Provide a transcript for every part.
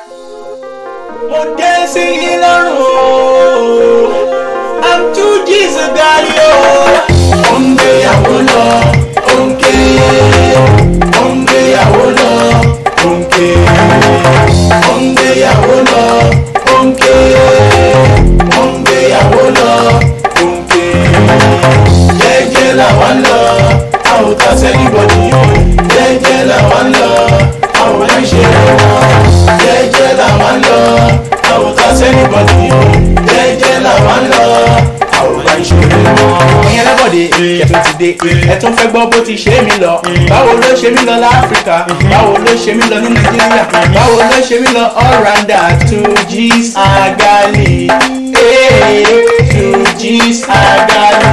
mo dé sí yín lọ́rùn o i'm too jesus gari o. ó ń gbéyàwó lọ ó ń ké ó ń gbéyàwó lọ ó ń ké ó ń gbéyàwó lọ ó ń ké ó ń gbéyàwó lọ ó ń ké jẹ́jẹ́ làwọn lọ a ò ta sẹ́nibọ̀dì jẹ́jẹ́ làwọn lọ a ò máa ń ṣe wọn jẹ́jẹ́ làwọn lọ a ò ta sẹ́nibọ̀dì jẹ́jẹ́ làwọn lọ a ò máa ń ṣe wọn. ìyẹn lábọ̀dé ẹ̀tún ti dé ẹ̀tún fẹ́ gbọ́ bó ti ṣe mí lọ báwo ló ṣe mí lọ láfíríkà báwo ló ṣe mí lọ ní nàìjíríà báwo ló ṣe mí lọ all rounder two g's agali two g's agali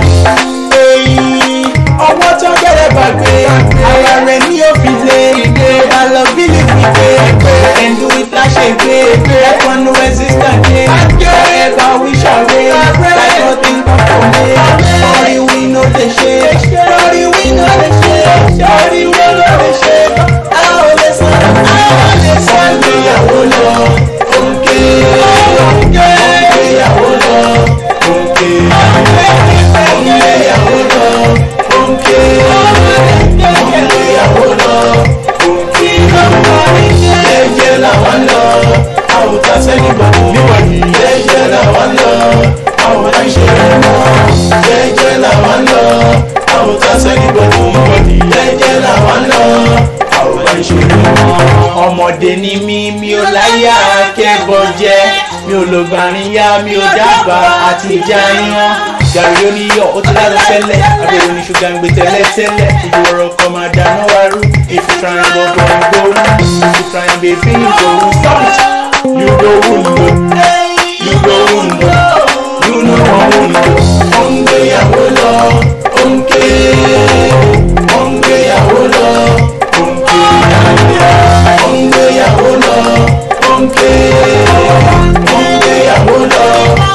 ọwọ́ tó gẹ́rẹ́ gbàgbé ara rẹ̀ ní òfin lé ìgbé alọ́bílì wípé ẹ̀ndú ìtàṣe gbé ẹ̀kọ́nú resistant dé ẹ̀bá wíṣàwé láìpọ̀ tí ń kọ́kọ́ lé lórí wí ló lè ṣe lórí wí ló lè ṣe lórí wí ló lè ṣe a ò lè san a ò lè san gbéyàwó lọ òǹkè òǹkèyàwó lọ òǹkè òǹkèyàwó lọ òǹkè òǹkèyàwó lọ òǹkè jẹ́jẹ́ làwọn lọ àwùjọ sẹ́nìbọ̀dì jẹ́jẹ́ làwọn lọ àwùjọ ìṣẹ̀lẹ̀ mọ́ jẹ́jẹ́ làwọn lọ àwùjọ sẹ́nìbọ̀dì jẹ́jẹ́ làwọn lọ àwùjọ ìṣẹ̀lẹ̀ mọ́. ọmọdé ni mí mi ò láyà kẹ́bọ̀ jẹ́ mi ò lò gbàrin yá mi ò dábàá àti ìjà yan gàrí oníyọ̀ ó ti lára tẹ́lẹ̀ abẹ́rẹ́ ní ṣúgà ń gbé tẹ́lẹ̀ tẹ́lẹ̀ ìjọ ọ̀rọ̀ kan máa dáná wá rú if you try and go go go if you try and be free you go stop it you go wundo you go wundo you know wọn wundo. ó ń gbéyàwó lọ ó ń ké ó ń gbéyàwó lọ ó ń ké ó ń gbéyàwó lọ ó ń ké ó ń gbéyàwó lọ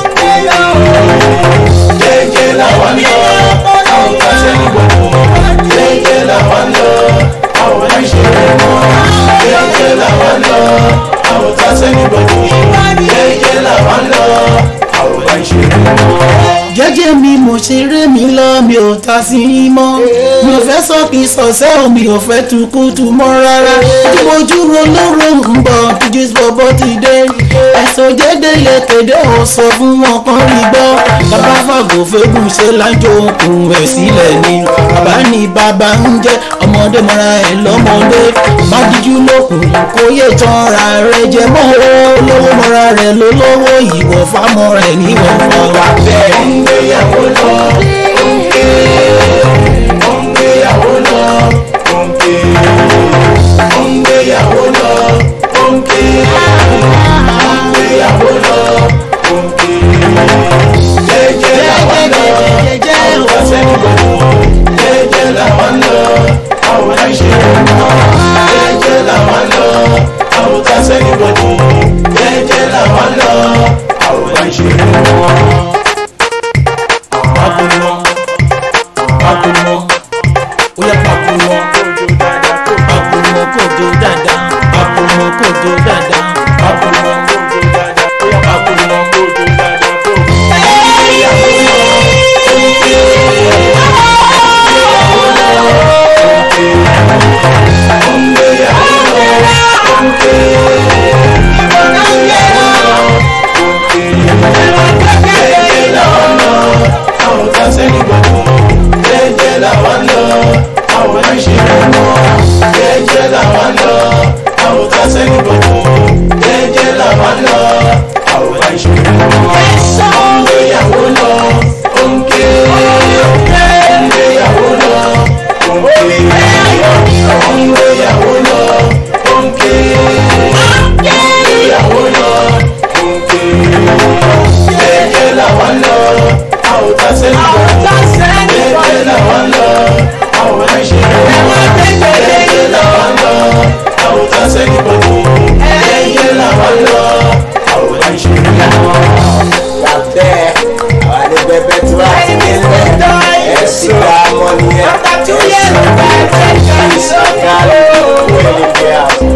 jẹ́jẹ́ làwọn lọ àwọn kan sẹ́ni gbogbo jẹ́jẹ́ làwọn lọ àwọn kan ṣe mọ́ jẹ́jẹ́ làwọn lọ àwọn kan sẹ́ni gbogbo jẹ́jẹ́ làwọn lọ àwọn kan ṣe mọ́. jẹ́jẹ́ mi mo ṣeré mi lọ mi ò ta sí i mọ́ mi ò fẹ́ sọ́kì sọ̀sẹ́ o mi ò fẹ́ tukutu mọ́ rárá tí mo dúró lóró ń bọ̀ jíjí bọ́bọ́ ti dé ẹ̀sùn jẹ́dẹ́ lè kéde ò sọ fún wọn kan rí gbọ́ bàbá fàgò fẹ́gùn ṣe lájọ okùn ẹ̀ sílẹ̀ ni bàbá ní bàbá ń jẹ́ ọmọdé mọ́ra ẹ̀ lọ́mọdé má díjú lókun kó yé tán ra rẹ̀ jẹ mọ́ olówó mọ́ra rẹ̀ lólówó ìwọ̀ fámọ́ rẹ̀ níwọ̀n fọ́ wa bẹ́ẹ̀. ó ń gbéyàwó lọ ó ń ké ó ń gbéyàwó lọ ó ń ké ó ń gbéyàwó lọ ó ń ké ó ń gbéyàwó lọ ó ń ké jẹ́jẹ́ làwọn lọ àwọn kan sẹ́ni gbogbo jẹ́jẹ́ làwọn lọ àwọn kan ṣe mọ́ jẹ́jẹ́ làwọn lọ àwọn kan sẹ́ni gbogbo jẹ́jẹ́ làwọn lọ àwọn kan ṣe mọ́ pakunmọ pakunmọ ó yẹ pakunmọ pakunmọ kò jó dáadáa pakunmọ kò jó dáadáa pakunmọ kò jó dáadáa ó yẹ pakunmọ kò jó dáadáa. bẹ́ẹ̀ àwọn adébẹ́bẹ́ tí wọ́n ti ní lẹ̀ ẹ̀ sì ká mọ́ nìyẹn ẹ̀ sì ká ẹ̀ sì ká ẹ̀ sì ká ẹ̀ sì ká ẹ̀ sì ká